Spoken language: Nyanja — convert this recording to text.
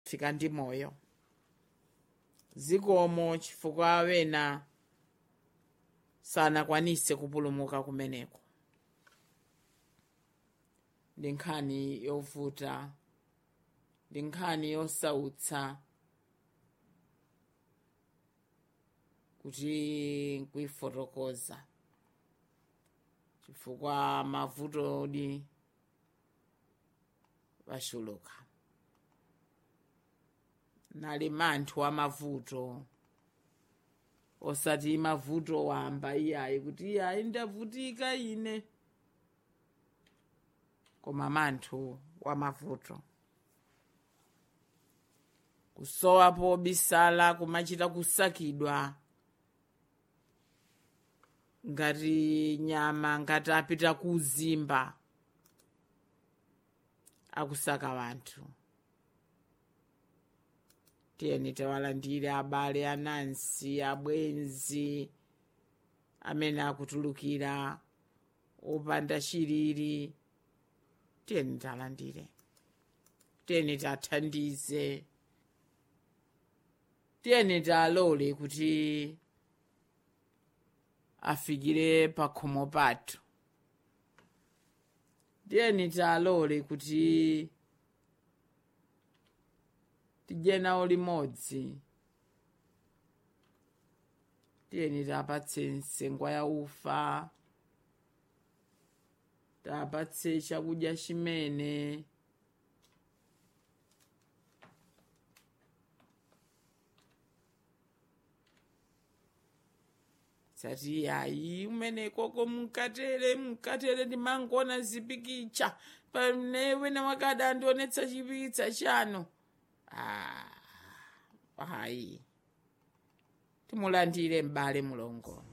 fika ndi moyo zikomo chifukwa wena sanakwanise kupulumuka kumeneko ndi nkhani yovuta ndi nkhani yosautsa kuti nkuifotokoza chifukwa mavuto odi wachuluka nali manthu a mavuto osati mavuto wamba iyayi kuti iyayi ndavutika ine koma manthu wa mavuto kusowa pobisala kumachita kusakidwa ngati nyama ngati apita kuzimba akusaka wanthu tiyeni tawalandire abale anansi abwenzi amene akutulukira opanda chilili tiyeni talandire tiyeni tathandize tiyeni talole kuti afikire pakhomo pathu tiyeni talole kuti tidye nawo limodzi tiyeni tapatse nsengwa ya ufa tapatse chakudya chimene sati yayi umenekoko munkatere munkatere ndimangona zipikicha pane wina wakada andionetsa chipikitsa chanu ah, hayi timulandire m'bale mulongo